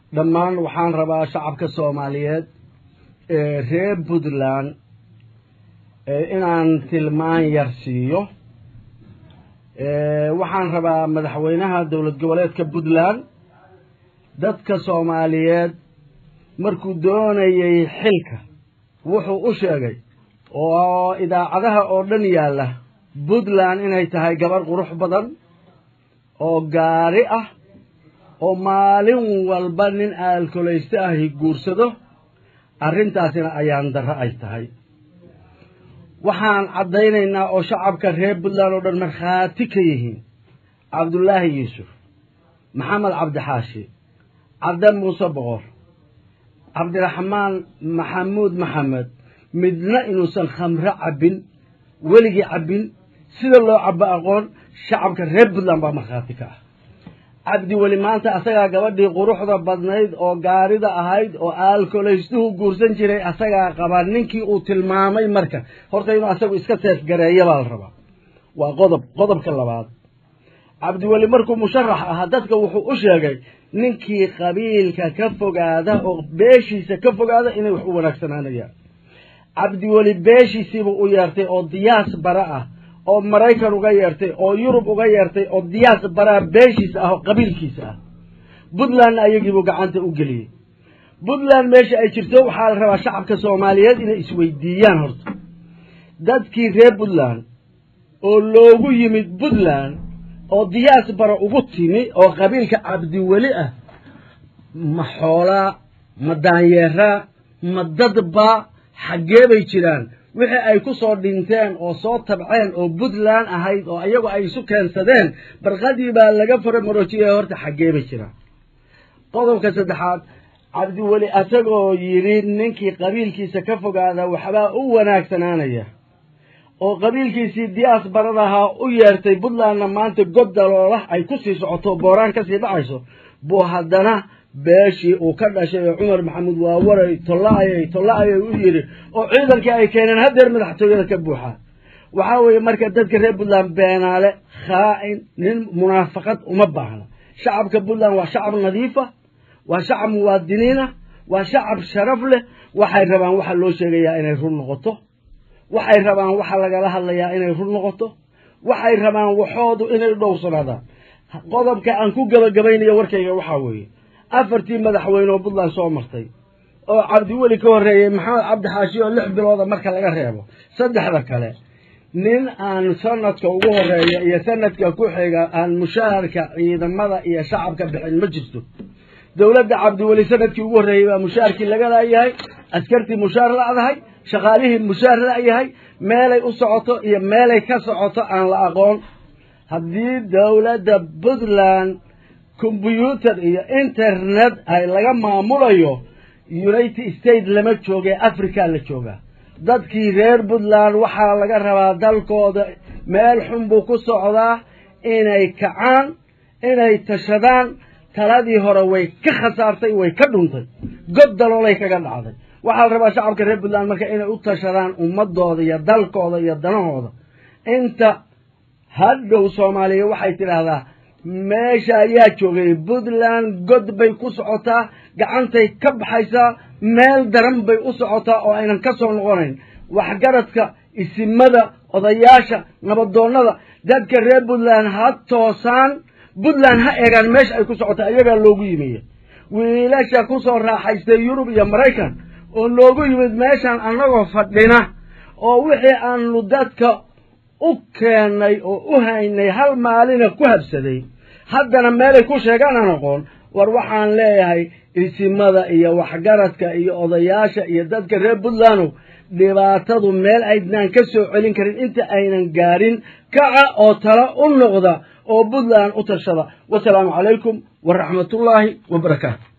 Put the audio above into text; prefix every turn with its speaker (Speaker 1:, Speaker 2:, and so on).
Speaker 1: dhammaan waxaan rabaa shacabka soomaaliyeed ee reer puntland inaan tilmaan yar siiyo waxaan rabaa madaxweynaha dowlad goboleedka puntland dadka soomaaliyeed markuu doonayay xilka wuxuu u sheegay oo idaacadaha oo dhan yaalla puntland inay tahay gabarh qurux badan oo gaari ah oo maalin walba nin aalkolayste ahi guursado arrintaasina ayaan darro ay tahay waxaan caddaynaynaa oo shacabka reer puntland oo dhan markhaati ka yihiin cabdullaahi yuusuf maxamed cabdixaashi cabde muuse boqor cabdiraxmaan maxamuud maxamed midna inuusan khamro cabbin weligii cabbin sida loo cabbo aqoon shacabka reer puntland baa markhaati ka ah cabdi weli maanta asagaa gabadhii quruxda badnayd oo gaarida ahayd oo aalkolaystuhu guursan jiray asagaa qabaa ninkii uu tilmaamay marka horta inuu asagu iska seefgareeya baa la rabaa waa qodob qodobka labaad cabdiweli markuu musharax ahaa dadka wuxuu u sheegay ninkii qabiilka ka fogaada oo beeshiisa ka fogaada inay wax u wanaagsanaanayaan cabdiweli beeshiisiibuu u yeertay oo diyaas bara ah oo maraykan uga yeertay oo yurub uga yeertay oo diyaas baraa beeshiisa ah oo qabiilkiisa ah puntlandna ayagiibuu gacanta u geliyey puntland meesha ay jirto waxaa la rabaa shacabka soomaaliyeed inay isweydiiyaan horta dadkii reer puntland oo loogu yimid puntland oo diyaas bara ugu timi oo qabiilka cabdiweli ah ma xoolaa ma daanyeeraa ma dadbaa xaggee bay jiraan wixii ay ku soo dhinteen oo soo tabceen oo puntland ahayd oo iyagu ay isu keensadeen barqadii baa laga faramarojiyay horta xaggee bay jiraan qodobka saddexaad cabdiweli asagoo yidhi ninkii qabiilkiisa ka fogaada waxbaa u wanaagsanaanaya oo qabiilkiisii diyaas baradahaa u yeertay puntlandna maanta god daloolah ay ku sii socoto booraan ka sii dhacayso buu haddana beeshii uu ka dhashay oo cumar maxamuud waawaray tolla-ayay tolla-ayay u yidhi oo ciidankii ay keeneen haddeer madaxtooyada ka buuxaa waxaa weeye marka dadka reer puntland beenaale khaa'in nin munaafaqad uma baahna shacabka puntland waa shacab nadiifa waa shacab muwaadiniina waa shacab sharaf leh waxay rabaan waxa loo sheegayaa inay run noqoto waxay rabaan waxa lagala hadlayaa inay run noqoto waxay rabaan waxoodu inay dhowrsanaadaan qodobka aan ku gebagabaynayo warkayga waxaa weeye afartii madaxweyne oo puntland soo martay oo cabdiweli ka horreeyey maxamed cabdi xaashi oo lix bilooda marka laga reebo saddexda kale nin aan sanadka ugu horeeya iyo sanadka ku xiga aan mushaharka ciidamada iyo shacabka bixin ma jirto dowladda cabdiweli sanadkii ugu horreeyey baa mushaharkii laga laayahay askartii mushaar la'dahay shaqaalihii mushaar la'yahay meelay u socoto iyo meelay ka socoto aan la aqoon haddii dowladda puntland kombyuutar iyo internet ay laga maamulayo united states lama jooge africa la joogaa dadkii reer puntland waxaa laga rabaa dalkooda meel xun buu ku socdaa inay kacaan inay tashadaan taladii hore way ka khasaartay way ka dhuntay god daloolay kaga dhacday waxaa la rabaa shacabka reer puntland marka inay u tashadaan ummadooda iyo dalkooda iyo danahooda inta hadhow soomaaliya waxay tidhaahdaa meesha ayaa joogay puntland god bay ku socotaa gacantay ka baxaysaa meel daran bay u socotaa oo aynan ka soo noqonayn waxgaradka isimada odayaasha nabadoonnada dadka reer puntland ha toosaan puntland ha eegaan meesha ay ku socotaa iyagaa loogu yimiye wiilasha ku soo raaxaystay yurub iyo maraykan oo loogu yimid meeshaan annagoo fadhina oo wixii aanu dadka u keennay oo u haynay hal maalina ku habsaday haddana meelay ku sheegaan aan aqoon war waxaan leeyahay isimada iyo waxgaradka iyo odayaasha iyo dadka reer puntlandow dhibaatadu meel aydnaan ka soo celin karin inta aynan gaarin kaca oo tala u noqda oo puntland u tashada wasalaamu calaykum waraxmatullaahi wabarakaatu